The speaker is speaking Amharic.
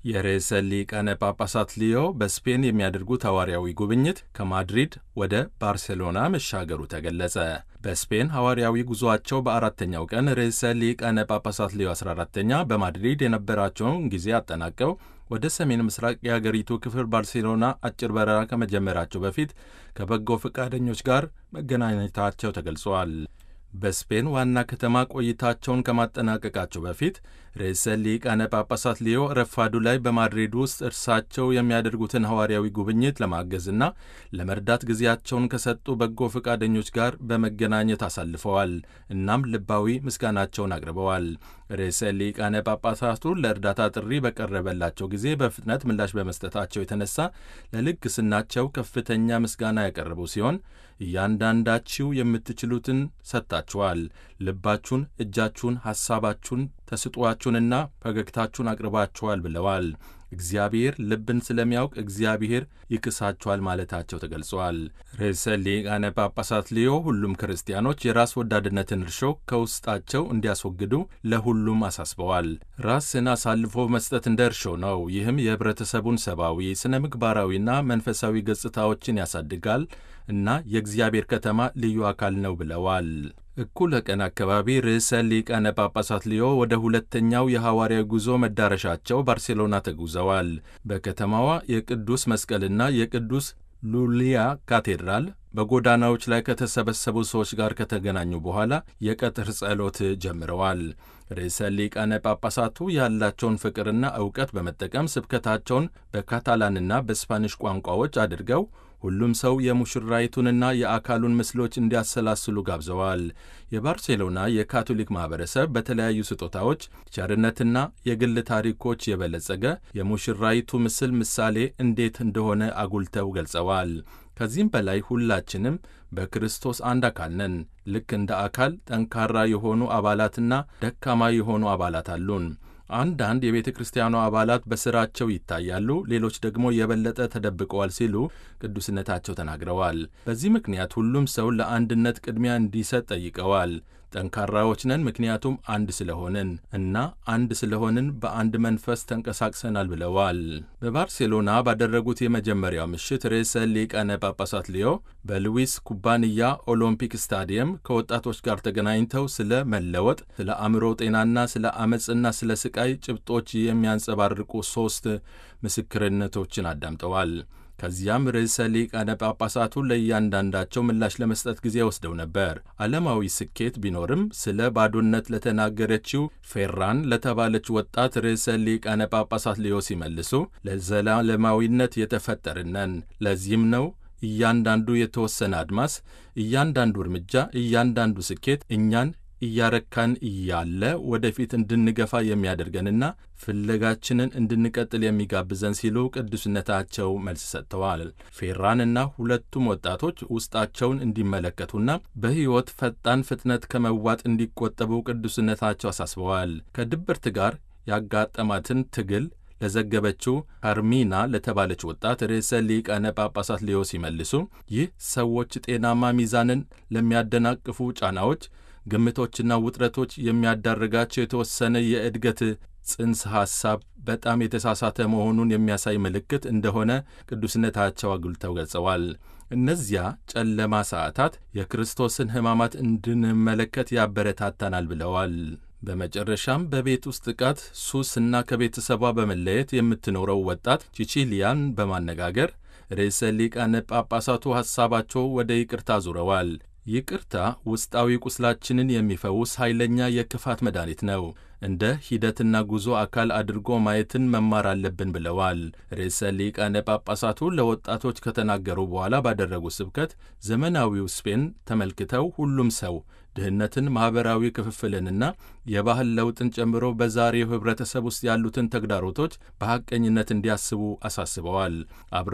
የርዕሰ ሊቃነ ጳጳሳት ሊዮ በስፔን የሚያደርጉት ሐዋርያዊ ጉብኝት ከማድሪድ ወደ ባርሴሎና መሻገሩ ተገለጸ። በስፔን ሐዋርያዊ ጉዞአቸው በአራተኛው ቀን ርዕሰ ሊቃነ ጳጳሳት ሊዮ 14ተኛ በማድሪድ የነበራቸውን ጊዜ አጠናቀው ወደ ሰሜን ምስራቅ የአገሪቱ ክፍል ባርሴሎና አጭር በረራ ከመጀመራቸው በፊት ከበጎ ፈቃደኞች ጋር መገናኘታቸው ተገልጿል። በስፔን ዋና ከተማ ቆይታቸውን ከማጠናቀቃቸው በፊት ርዕሰ ሊቃነ ጳጳሳት ሊዮ ረፋዱ ላይ በማድሪድ ውስጥ እርሳቸው የሚያደርጉትን ሐዋርያዊ ጉብኝት ለማገዝና ለመርዳት ጊዜያቸውን ከሰጡ በጎ ፈቃደኞች ጋር በመገናኘት አሳልፈዋል። እናም ልባዊ ምስጋናቸውን አቅርበዋል። ርዕሰ ሊቃነ ጳጳሳቱ ለእርዳታ ጥሪ በቀረበላቸው ጊዜ በፍጥነት ምላሽ በመስጠታቸው የተነሳ ለልግስናቸው ከፍተኛ ምስጋና ያቀረቡ ሲሆን እያንዳንዳችሁ የምትችሉትን ሰጥታችኋል። ልባችሁን፣ እጃችሁን፣ ሐሳባችሁን፣ ተስጧችሁንና ፈገግታችሁን አቅርባችኋል ብለዋል። እግዚአብሔር ልብን ስለሚያውቅ እግዚአብሔር ይክሳችኋል ማለታቸው ተገልጿል። ርዕሰ ሊቃነ ጳጳሳት ሊዮ ሁሉም ክርስቲያኖች የራስ ወዳድነትን እርሾ ከውስጣቸው እንዲያስወግዱ ለሁሉም አሳስበዋል። ራስን አሳልፎ መስጠት እንደ እርሾ ነው። ይህም የኅብረተሰቡን ሰብአዊ፣ ስነ ምግባራዊና መንፈሳዊ ገጽታዎችን ያሳድጋል እና የእግዚአብሔር ከተማ ልዩ አካል ነው ብለዋል። እኩለ ቀን አካባቢ ርዕሰ ሊቃነ ጳጳሳት ሊዮ ወደ ሁለተኛው የሐዋርያዊ ጉዞ መዳረሻቸው ባርሴሎና ተጉዘዋል። በከተማዋ የቅዱስ መስቀልና የቅዱስ ሉሊያ ካቴድራል በጎዳናዎች ላይ ከተሰበሰቡ ሰዎች ጋር ከተገናኙ በኋላ የቀትር ጸሎት ጀምረዋል። ርዕሰ ሊቃነ ጳጳሳቱ ያላቸውን ፍቅርና ዕውቀት በመጠቀም ስብከታቸውን በካታላንና በስፓኒሽ ቋንቋዎች አድርገው ሁሉም ሰው የሙሽራይቱንና የአካሉን ምስሎች እንዲያሰላስሉ ጋብዘዋል። የባርሴሎና የካቶሊክ ማኅበረሰብ በተለያዩ ስጦታዎች፣ ቸርነትና የግል ታሪኮች የበለጸገ የሙሽራይቱ ምስል ምሳሌ እንዴት እንደሆነ አጉልተው ገልጸዋል። ከዚህም በላይ ሁላችንም በክርስቶስ አንድ አካል ነን። ልክ እንደ አካል ጠንካራ የሆኑ አባላትና ደካማ የሆኑ አባላት አሉን። አንዳንድ የቤተ ክርስቲያኗ አባላት በሥራቸው ይታያሉ፣ ሌሎች ደግሞ የበለጠ ተደብቀዋል ሲሉ ቅዱስነታቸው ተናግረዋል። በዚህ ምክንያት ሁሉም ሰው ለአንድነት ቅድሚያ እንዲሰጥ ጠይቀዋል። ጠንካራዎች ነን ምክንያቱም አንድ ስለሆንን እና አንድ ስለሆንን በአንድ መንፈስ ተንቀሳቅሰናል ብለዋል። በባርሴሎና ባደረጉት የመጀመሪያው ምሽት ርዕሰ ሊቃነ ጳጳሳት ሊዮ በሉዊስ ኩባንያ ኦሎምፒክ ስታዲየም ከወጣቶች ጋር ተገናኝተው ስለ መለወጥ፣ ስለ አእምሮ ጤናና ስለ አመፅና ስለ ስቃይ ጭብጦች የሚያንጸባርቁ ሦስት ምስክርነቶችን አዳምጠዋል። ከዚያም ርዕሰ ሊቃነ ጳጳሳቱ ለእያንዳንዳቸው ምላሽ ለመስጠት ጊዜ ወስደው ነበር። ዓለማዊ ስኬት ቢኖርም ስለ ባዶነት ለተናገረችው ፌራን ለተባለች ወጣት ርዕሰ ሊቃነ ጳጳሳት ሊዮ ሲመልሱ ለዘላለማዊነት የተፈጠርነን ለዚህም ነው እያንዳንዱ የተወሰነ አድማስ፣ እያንዳንዱ እርምጃ፣ እያንዳንዱ ስኬት እኛን እያረካን እያለ ወደፊት እንድንገፋ የሚያደርገንና ፍለጋችንን እንድንቀጥል የሚጋብዘን ሲሉ ቅዱስነታቸው መልስ ሰጥተዋል። ፌራንና ሁለቱም ወጣቶች ውስጣቸውን እንዲመለከቱና በሕይወት ፈጣን ፍጥነት ከመዋጥ እንዲቆጠቡ ቅዱስነታቸው አሳስበዋል። ከድብርት ጋር ያጋጠማትን ትግል ለዘገበችው ካርሚና ለተባለች ወጣት ርዕሰ ሊቃነ ጳጳሳት ሊዮ ሲመልሱ ይህ ሰዎች ጤናማ ሚዛንን ለሚያደናቅፉ ጫናዎች ግምቶችና ውጥረቶች የሚያዳርጋቸው የተወሰነ የእድገት ጽንሰ ሐሳብ በጣም የተሳሳተ መሆኑን የሚያሳይ ምልክት እንደሆነ ቅዱስነታቸው አጉልተው ገልጸዋል። እነዚያ ጨለማ ሰዓታት የክርስቶስን ሕማማት እንድንመለከት ያበረታታናል ብለዋል። በመጨረሻም በቤት ውስጥ ጥቃት፣ ሱስ እና ከቤተሰቧ በመለየት የምትኖረው ወጣት ቺቺሊያን በማነጋገር ርዕሰ ሊቃነ ጳጳሳቱ ሐሳባቸው ወደ ይቅርታ ዙረዋል። ይቅርታ ውስጣዊ ቁስላችንን የሚፈውስ ኃይለኛ የክፋት መድኃኒት ነው። እንደ ሂደትና ጉዞ አካል አድርጎ ማየትን መማር አለብን ብለዋል። ርዕሰ ሊቃነ ጳጳሳቱ ለወጣቶች ከተናገሩ በኋላ ባደረጉ ስብከት ዘመናዊው ስፔን ተመልክተው ሁሉም ሰው ድህነትን፣ ማኅበራዊ ክፍፍልንና የባህል ለውጥን ጨምሮ በዛሬው ኅብረተሰብ ውስጥ ያሉትን ተግዳሮቶች በሐቀኝነት እንዲያስቡ አሳስበዋል።